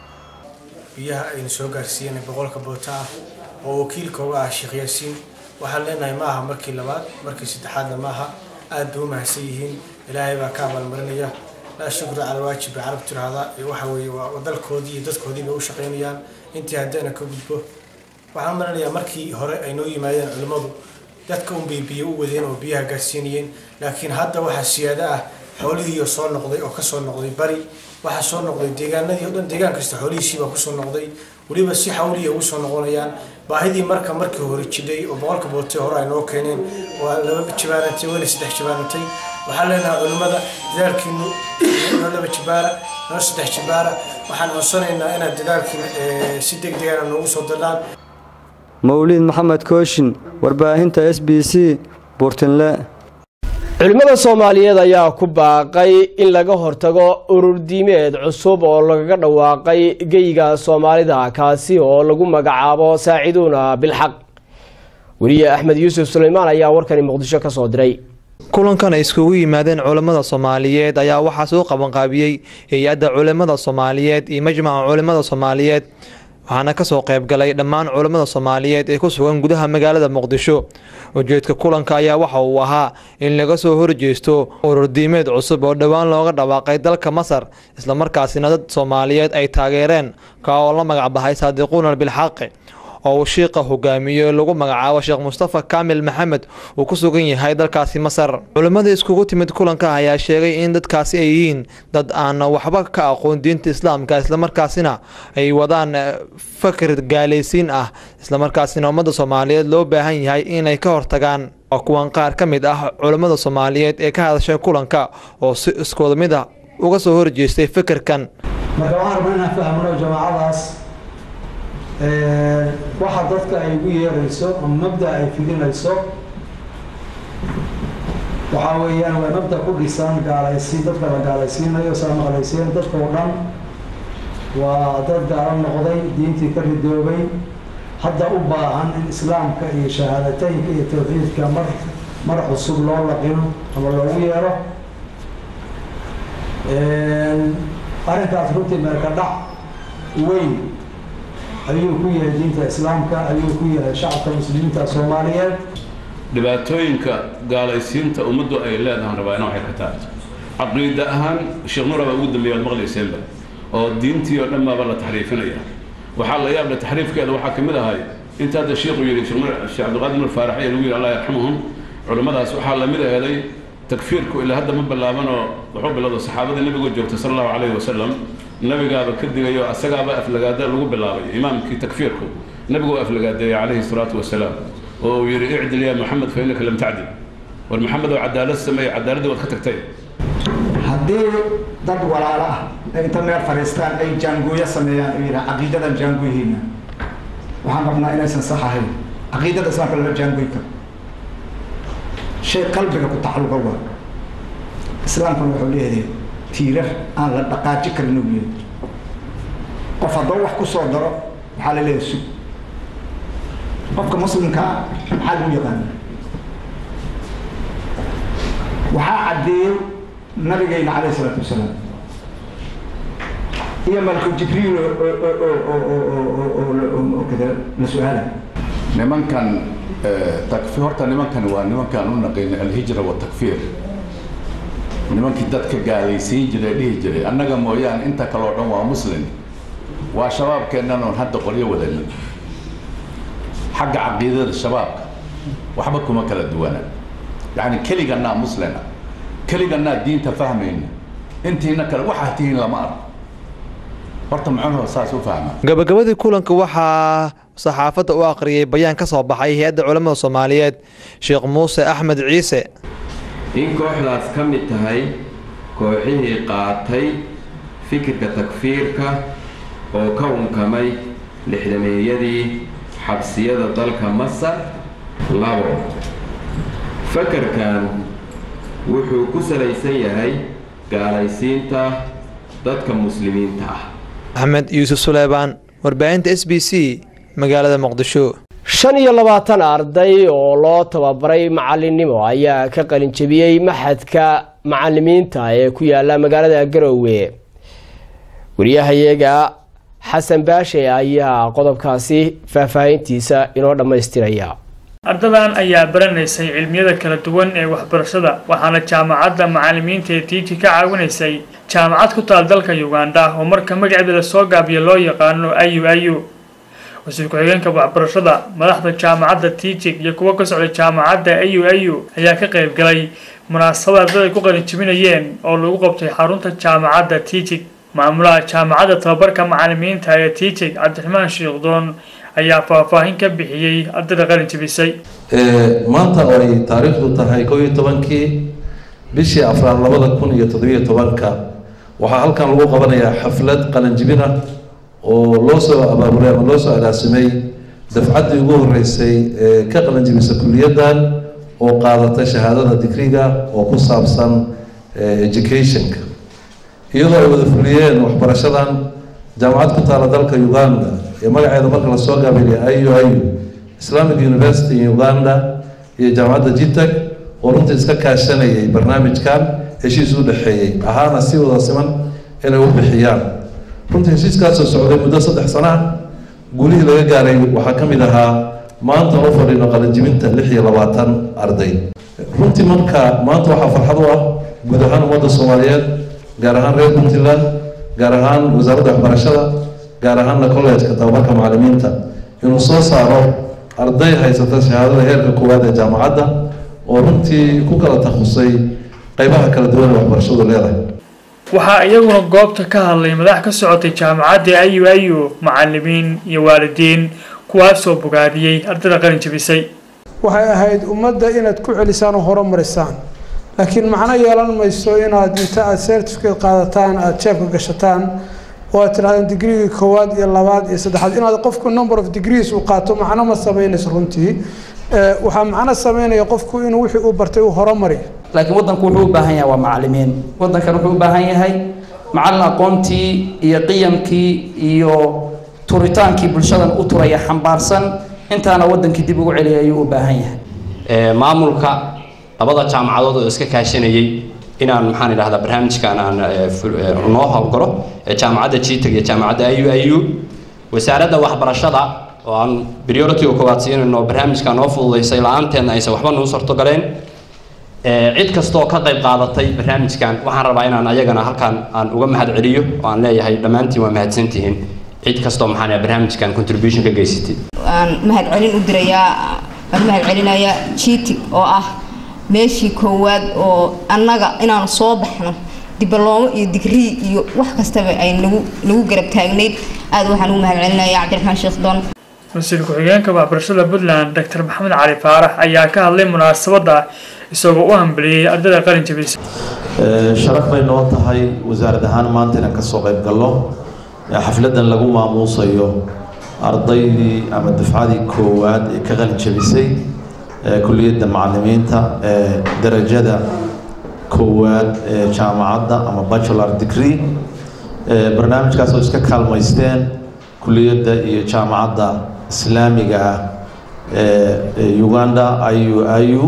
biyaha aynu soo gaarsiiyeen boqolka boota ah oo wakiilkooga ah sheekh yaasiin waxaan leenahay ma aha markii labaad markii saddexaadna ma aha aad bay u mahadsan yihiin ilaahay baa ka abaalmarinaya laa shukra cala waajib bay carab tiraahdaa waxa weeye waa dalkoodii iyo dadkoodii bay u shaqaynayaan intii haddeena ka gudbo waxaan maranayaa markii hore ay noo yimaadeen culimmadu dadka unbay biyo u wadeen oo biyaha gaarsiinayeen laakiin hadda waxaa siyaado ah xoolihiiyo soo noqday oo kasoo noqday bari waxaa soo noqday deegaanadii o dhan deegaan kasta xoolihiisiibaa kusoo noqday weliba si xawliya ugu soo noqonayaan baahidii marka markii hore jidhay oo boqolka bootay hore ay noo keeneen waa laba jibaarantay weli saddex jibaarantay waxaan leenahay culimmada dadaalkiinu noo laba jibaara noo saddex jibaara waxaan codsanaynaa inaad dadaalkiina si deg degana noogu soo dadhaan mawliid maxamed kooshin warbaahinta s b c buurtinle culimmada soomaaliyeed ayaa ku baaqay in laga hortago ururdiimeed cusub oo lagaga dhawaaqay geyga soomaalida kaasi oo lagu magacaabo saaciduuna bilxaq weriye axmed yuusuf suleymaan ayaa warkani muqdisho ka soo diray kulankan ay iskugu yimaadeen culammada soomaaliyeed ayaa waxaa soo qabanqaabiyey hay-adda culimmada soomaaliyeed iyo majmaca culimmada soomaaliyeed waxaana kasoo qaybgalay dhammaan culammada soomaaliyeed ee ku sugan gudaha magaalada muqdisho ujeedka kulanka ayaa waxa uu ahaa in laga soo horjeesto ururdiimeed cusub oo dhowaan looga dhawaaqay dalka masar islamarkaasina dad soomaaliyeed ay taageereen ka oo la magacbahay saadiquuna bilxaqi oo uu shiiqa hogaamiyo lagu magacaabo sheekh mustafa kaamil maxamed uu ku sugan yahay dalkaasi masar culimmadii iskugu timid kulanka ayaa sheegay in dadkaasi ay yihiin dad aan waxba ka aqoon diinta islaamka islamarkaasina ay wadaan fakir gaalaysiin ah islamarkaasina ummadda soomaaliyeed loo baahan yahay inay ka hortagaan waa kuwan qaar ka mid ah culimmada soomaaliyeed ee ka hadashay kulanka oo si iskooda mid ah uga soo horjeestay fikirkan marka waxaan rabnaa inaan fahmno jamaacadaas waxa dadka ay ugu yeerayso ama mabda ay fidinayso waxaa weeyaan waa mabda ku dhisan gaalaysiin dadka la gaalaysiinayo saa maqlayseen dadka oo dhan waa dad gaalo noqday diintii ka ridoobay hadda u baahan in islaamka iyo shahaadateynka iyo tawxiidka mar mar cusub loo laqino ama loogu yeero arrinkaas runtii meelka dhac weyn ayuu ku yahay diinta islaamka ayuu ku yahay shacabka muslimiinta soomaaliyeed dhibaatooyinka gaalaysiinta ummaddu ay leedahan rabaa ina waxay ka tahay caqiida ahaan sheekh nuura baa ugu dambeeya waad maqlayseenba oo diintii oo dhan baaba la taxriifinaya waxaa la yaabla taxriifkeeda waxaa ka mid ahay inta hadda sheekhu yidhi sheekh cabdiqaadir nur faarax ee lagu yidhi allah yarxamuhum culimmadaas waxaa la mid aheeday takfiirku ilaa hadda ma bilaabanoo wuxuu bilowda saxaabadii nabigu joogtay sala allahu calayhi wasalam nabigaaba ka digayo asagaaba aflagaada lagu bilaabay imaamkii takfiirku nabigu aflagaadeeyey calayhi salaatu wasalaam oo uu yidhi icdil yaa maxamed fa innaka lam tacdil war maxamed oo cadaalad sameeye cadaaladdii waad ka tagtay haddii dad walaalo ah ay inta meel fadhiistaan ay jaangooyo sameeyaan oo yidhaha caqiidadan jaangooyihiina waxaan rabnaa inaysan sax ahayn caqiidada islaamka lama jaangooyi karo shay qalbiga ku tacalluqa waa islaamkuna wuxuu leeyahay tiirar aan la dhaqaaji karin uu yahay qof haddoo wax ku soo daro waxaa la leeyahay sug qofka muslimkaa maxaa lagu yaqaana waxaa caddeeyey nabigayna calayhi salaatu wasalaam iyo malku jibriil oo kada la su-aala nimankan takfiir horta nimankan waa nimankaan u naqin alhijra watakfiir nimankii dadka gaalaysiin jiray dhihi jiray annaga mooyaane inta kale oo dhan waa muslim waa shabaabkeennan oon hadda qoryo wadanin xagga caqiidada shabaabka waxba kuma kala duwana yacni keligannaa muslina keligannaa diinta fahmayna intiina kale waxaa tihiin lama arko horta muxuuhu saas u fahma gabagabadii kulanka waxaa saxaafadda u aqriyay bayaan ka soo baxay hay-adda culamada soomaaliyeed sheekh muuse axmed ciise in kooxdaas ka mid tahay kooxihii qaatay fikirka takfiirka oo ka unkamay lixdameeyadii xabsiyada dalka masar labo fakarkan wuxuu ku salaysan yahay gaalaysiinta dadka muslimiinta ah axmed yuusuf suleymaan warbaahinta s b c magaalada muqdisho shan iyo labaatan arday oo loo tababaray macalinimo ayaa ka qalin jebiyey maxadka macalimiinta ee ku yaala magaalada garowe wariyahayaga xasan baashe ayaa qodobkaasi faahfaahintiisa inoo dhammaystiraya ardadan ayaa baranaysay cilmiyada kala duwan ee waxbarashada waxaana jaamacadda macalimiinta ee tiiji ka caawinaysay jaamacad ku taal dalka uganda oo marka magaceeda lasoo gaabiyo loo yaqaano ayu ayu wasiir ku-xigeenka waxbarashada madaxda jaamacadda tiijig iyo kuwo ka socda jaamacadda ayu ayu ayaa ka qayb galay munaasabad ardada ay ku qalin jebinayeen oo lagu qabtay xarunta jaamacadda tiijig maamulaha jaamacadda tababarka macalimiinta ee tiijig cabdiraxmaan shiikhdoon ayaa faahfaahin ka bixiyey ardayda qalin jebisay maanta oo ay taariikhdu tahay koo iyo tobankii bishii afraad labada kun iyo toddobiyo tobanka waxaa halkan lagu qabanayaa xaflad qalinjibin ah oo loo soo abaabulay ama loo soo agaasimay dafcaddii ugu horreysay ee ka qalinjibisa kuliyaddan oo qaadatay shahaadada digriga oo ku saabsan educationka iyadoo ay wada fuliyeen waxbarashadan jaamacad ku taala dalka uganda ee magaceeda marka lasoo gaabinaya iu iu islamic university in uganda iyo jaamacadda jitag oo runtii iska kaashanayay barnaamijkan heshiis u dhexeeyey ahaana si wada siman inay u bixiyaan runtii heshiiskaasoo socday muddo saddex sano ah guulihii laga gaaray waxaa ka mid ahaa maanta u fadhino qalinjibinta lix iyo labaatan arday runtii marka maanta waxaa farxad u ah guud ahaan ummadda soomaaliyeed gaar ahaan reer puntland gaar ahaan wasaaradda waxbarashada gaar ahaanna college-ka tababarka macalimiinta inuu soo saaro arday haysata shahaadada heerka koowaad ee jaamacadda oo runtii ku kala takhasusay qeybaha kala duwan ee waxbarashadu leedahay waxaa iyaguna goobta ka hadlay madax ka socotay jaamacadda ayu ayu macalimiin iyo waalidiin kuwaasoo bogaadiyey ardayda qalin jabisay waxay ahayd ummadda inaad ku celisaan oo horumarisaan laakiin macno yeelan mayso inaad inta aad certificate qaadataan aada jeebka gashataan oo aad tidhahdeen digreegii koowaad iyo labaad iyo saddexaad inaad qofku number of degrees uu qaato macno ma sameynayso runtii waxaa macno sameynaya qofku inuu wixii uu bartay uu horumariyo laakiin waddanku wuxuu u baahan yahay waa macalimiin waddankan wuxuu u baahan yahay macallin aqoontii iyo qiyamkii iyo turitaankii bulshadan u turaya xambaarsan intaana waddankii dib ugu celiyay ayuu u baahan yahay maamulka labada jaamacadood oo iska kaashanayay inaan maxaan idhahdaa barnaamijkan aan noo howlgalo ee jaamacadda gtag iyo jaamacadda ayu ayu wasaaradda waxbarashada oo aan priority-ga koowaad siinayno barnaamijka noo fududaysay la-aanteedna aysan waxba nuu sortogaleen cid kastooo ka qayb qaadatay barnaamijkan waxaan rabaa inaan ayagana halkaan aan uga mahad celiyo oo aan leeyahay dhammaantiin waa mahadsantihiin cid kastoo maxaan barnaamijkan contribution ka geysatay waan mahad celin u dirayaa waan mahad celinayaa jitig oo ah meeshii koowaad oo annaga inaanu soo baxno diblomo iyo digrii iyo wax kastaba ay nagu nagu garab taagnayd aad waxaan ugu mahad celinayaa cabdiraxmaan sheekh doon wasiir ku-xigeenka waxbarashada puntland doctor maxamed cali faarax ayaa ka hadlay munaasabadda isagoo u hambaliyey ardayda qalin jabisa sharaf bay noo tahay wasaarad ahaan maanta inaan kasoo qayb galno xafladan lagu maamuusayo ardaydii ama dufcadii koowaad ee ka qalin jabisay kuliyadda macalimiinta ee darajada koowaad ee jaamacadda ama bachelor degree barnaamijkaas oo iska kaalmaysteen kuliyadda iyo jaamacadda islaamiga ah ee uganda iu iu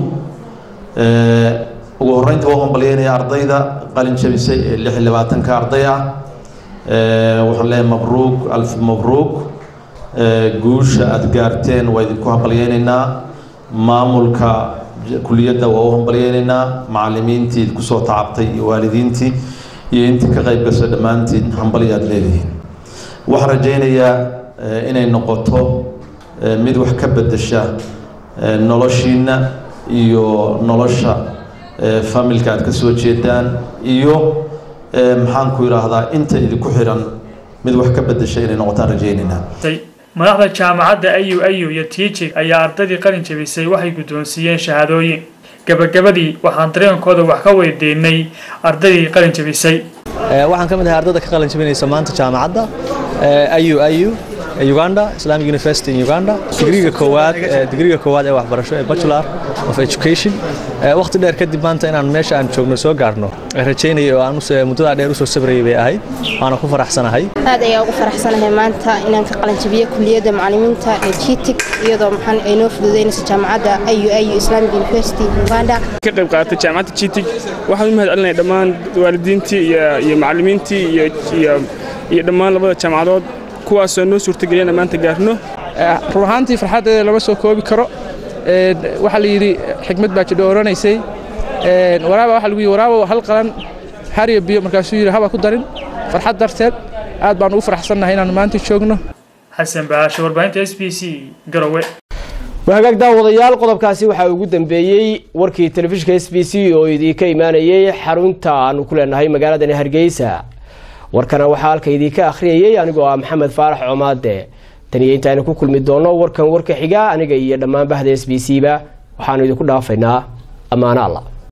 ugu horreynta waa hambalyeynaya ardayda qalin jabisay ee lix iyo labaatanka arday ah waxaan leeyahay mabruuk alf mabruuk guusha aada gaarteen waa idinku hambalyeynaynaa maamulka kuliyadda waa u hambalyeynaynaa macalimiintii kusoo tacabtay iyo waalidiintii iyo intii ka qayb gasho dhammaantiin hambalya aad leedihiin waxaan rajaynayaa inay noqoto mid wax ka bedesha noloshiina iyo nolosha familka aad ka soo jeedaan iyo maxaan ku idhaahdaa inta idinku xiran mid wax ka bedesha inay noqotaan rajaynaynaa madaxda jaamacadda ayu ayu iyo tiijig ayaa ardaydii qalin jabisay waxay guddoonsiiyeen shahaadooyin gabagabadii waxaan dareenkooda wax ka weydiinay ardaydii qalin jabisay waxaan ka mid ahay ardayda ka qalin jabinaysa maanta jaamacadda ayu ayu uganda islamic university in uganda digriga koowaad digriga koowaad ee waxbarasho ee bachelor of education waqti dheer kadib maanta inaan meesha aan joogno soo gaarno rajaynaya oo aan muddadaa dheer usoo sabrayay bay ahayd waana ku faraxsanahay aad ayaa ugu faraxsanahay maanta inaan ka qalanjabiyo kuliyadda macalimiinta ee jitig iyadoo maxaan ay noo fududeynayso jaamacadda ayu ayu islamic university uganda ka qayb qaadatay jaamacadda jitig waxaan u mahad celinaya dhammaan waalidiintii iyo macalimiintii iyo dhammaan labada jaamacadood kuwaasoo noo suurtageliyana maanta gaarno run ahaantii farxaddeeda lama soo koobi karo waxaa la yidhi xikmad baa jidho oranaysay waraaba waxaa lagu yidhi waraabo hal qalan hariyo biyo markaasuu yidhi haba ku darin farxad darteed aad baan ugu faraxsannahay inaanu maanta joogno xasan baasho warbaahinta s b c garowe wahagaag daawadayaal qodobkaasi waxaa ugu dambeeyey warkii telefishinka s b c oo idinka imaanayay xarunta aanu ku leenahay magaaladani hargeysa warkana waxaa halka idinka akhriyayay anigoo ah maxamed faarax comaade tan iyo intaaynu ku kulmi doonno warkan warka xiga aniga iyo dhammaan bahda s b c ba waxaanu idinku dhaafaynaa ammaano alla